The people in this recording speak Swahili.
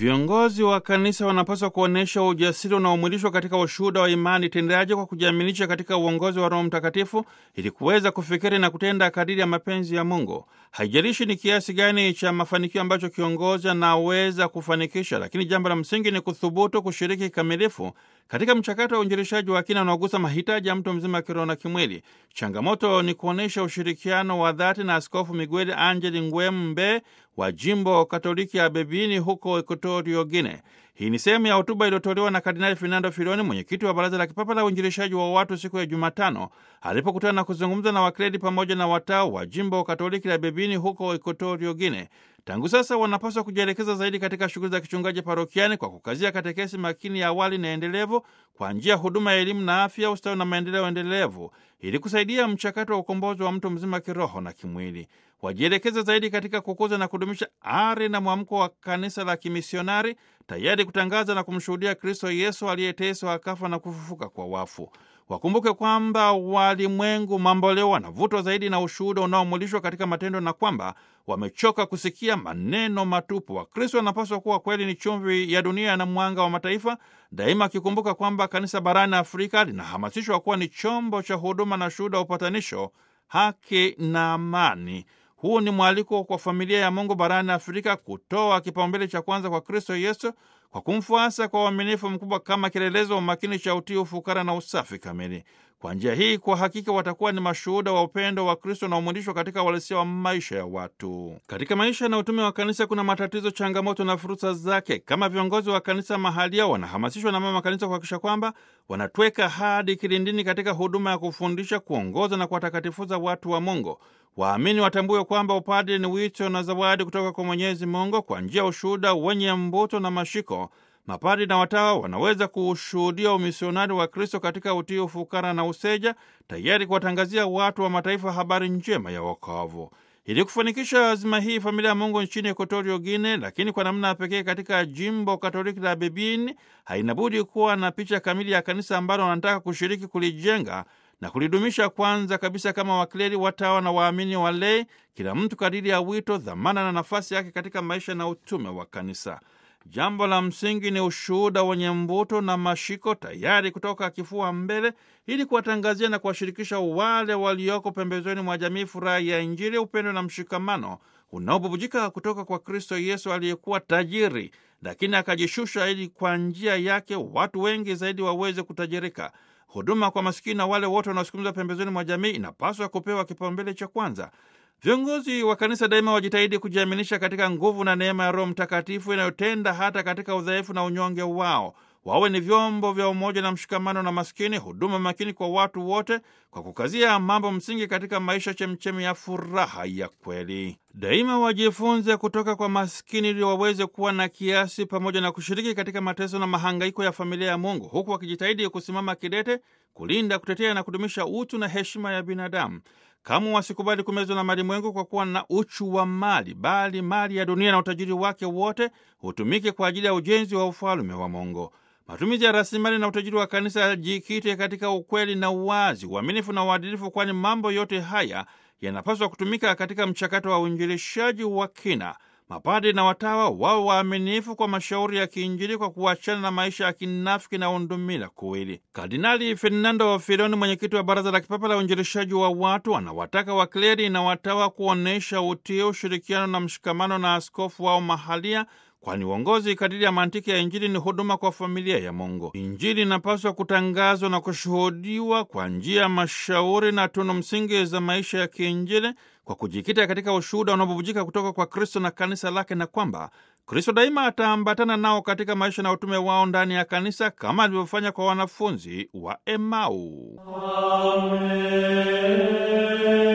Viongozi wa kanisa wanapaswa kuonyesha ujasiri unaomwilishwa katika ushuhuda wa imani tendaji kwa kujiaminisha katika uongozi wa Roho Mtakatifu ili kuweza kufikiri na kutenda kadiri ya mapenzi ya Mungu. Haijalishi ni kiasi gani cha mafanikio ambacho kiongozi anaweza kufanikisha, lakini jambo la msingi ni kuthubutu kushiriki kikamilifu katika mchakato wa uinjilishaji wa kina unaogusa mahitaji ya mtu mzima kiroho na kimwili. Changamoto ni kuonyesha ushirikiano wa dhati na Askofu Miguel Angel Ngwembe wa jimbo Katoliki ya Bebini huko Equatorio Guine. Hii ni sehemu ya hotuba iliyotolewa na Kardinali Fernando Filoni, mwenyekiti wa Baraza la Kipapa la Uinjilishaji wa Watu, siku ya Jumatano alipokutana na kuzungumza na wakledi pamoja na watao wa jimbo Katoliki la Bebini huko Equatorio Guine. Tangu sasa wanapaswa kujielekeza zaidi katika shughuli za kichungaji parokiani kwa kukazia katekesi makini ya awali na endelevu kwa njia ya huduma ya elimu na afya, ustawi na maendeleo endelevu ili kusaidia mchakato wa ukombozi wa mtu mzima kiroho na kimwili. Wajielekeze zaidi katika kukuza na kudumisha ari na mwamko wa kanisa la kimisionari, tayari kutangaza na kumshuhudia Kristo Yesu aliyeteswa akafa na kufufuka kwa wafu. Wakumbuke kwamba walimwengu mamboleo wanavutwa zaidi na ushuhuda unaomulishwa katika matendo na kwamba wamechoka kusikia maneno matupu. Wakristo wanapaswa kuwa kweli ni chumvi ya dunia na mwanga wa mataifa, daima akikumbuka kwamba kanisa barani Afrika linahamasishwa kuwa ni chombo cha huduma na shuhuda wa upatanisho, haki na amani. Huu ni mwaliko kwa familia ya Mungu barani Afrika kutoa kipaumbele cha kwanza kwa Kristo Yesu kwa kumfuasa kwa uaminifu mkubwa kama kielelezo umakini cha utii, ufukara na usafi kamili. Kwa njia hii, kwa hakika watakuwa ni mashuhuda wa upendo wa Kristo na umwilishwa katika uhalisia wa maisha ya watu. Katika maisha na utume wa kanisa kuna matatizo, changamoto na fursa zake. Kama viongozi wa kanisa mahalia, wanahamasishwa na mama kanisa kuhakikisha kwamba wanatweka hadi kilindini katika huduma ya kufundisha, kuongoza na kuwatakatifuza watu wa Mungu. Waamini watambue kwamba upadre ni wito na zawadi kutoka kwa Mwenyezi Mungu. Kwa njia ya ushuhuda wenye mbuto na mashiko, mapadri na watawa wanaweza kuushuhudia umisionari wa Kristo katika utii, ufukara na useja, tayari kuwatangazia watu wa mataifa habari njema ya wokovu. Ili kufanikisha azima hii, familia ya Mungu nchini Equatorio Guine, lakini kwa namna ya pekee katika jimbo Katoliki la Bebini, haina budi kuwa na picha kamili ya kanisa ambalo wanataka kushiriki kulijenga na kulidumisha kwanza kabisa kama wakleri, watawa na waamini walei, kila mtu kadiri ya wito, dhamana na nafasi yake katika maisha na utume wa kanisa. Jambo la msingi ni ushuhuda wenye mvuto na mashiko, tayari kutoka kifua mbele, ili kuwatangazia na kuwashirikisha wale walioko pembezoni mwa jamii furaha ya Injili, upendo na mshikamano unaobubujika kutoka kwa Kristo Yesu aliyekuwa tajiri, lakini akajishusha ili kwa njia yake watu wengi zaidi waweze kutajirika. Huduma kwa masikini na wale wote wanaosukumizwa pembezoni mwa jamii inapaswa kupewa kipaumbele cha kwanza. Viongozi wa kanisa daima wajitahidi kujiaminisha katika nguvu na neema ya Roho Mtakatifu inayotenda hata katika udhaifu na unyonge wao. Wawe ni vyombo vya umoja na mshikamano na maskini, huduma makini kwa watu wote, kwa kukazia mambo msingi katika maisha, chemchemi ya furaha ya kweli. Daima wajifunze kutoka kwa maskini ili waweze kuwa na kiasi, pamoja na kushiriki katika mateso na mahangaiko ya familia ya Mungu, huku wakijitahidi kusimama kidete, kulinda, kutetea na kudumisha utu na heshima ya binadamu. Kamwe wasikubali kumezwa na malimwengu kwa kuwa na uchu wa mali, bali mali ya dunia na utajiri wake wote hutumike kwa ajili ya ujenzi wa ufalme wa Mungu. Matumizi ya rasilimali na utajiri wa kanisa yajikite katika ukweli na uwazi, uaminifu na uadilifu, kwani mambo yote haya yanapaswa kutumika katika mchakato wa uinjilishaji wa kina. Mapadri na watawa wao waaminifu kwa mashauri ya kiinjili kwa kuachana na maisha ya kinafiki na undumila kuwili. Kardinali Fernando Filoni, mwenyekiti wa Baraza la Kipapa la Uinjilishaji wa Watu, anawataka wakleri na watawa kuonyesha utii, ushirikiano na mshikamano na askofu wao mahalia kwani uongozi kadiri ya mantiki ya Injili ni huduma kwa familia ya Mungu. Injili inapaswa kutangazwa na kushuhudiwa kwa njia ya mashauri na tunu msingi za maisha ya kiinjili kwa kujikita katika ushuhuda unaobubujika kutoka kwa Kristo na kanisa lake, na kwamba Kristo daima ataambatana nao katika maisha na utume wao ndani ya kanisa kama alivyofanya kwa wanafunzi wa Emau. Amen.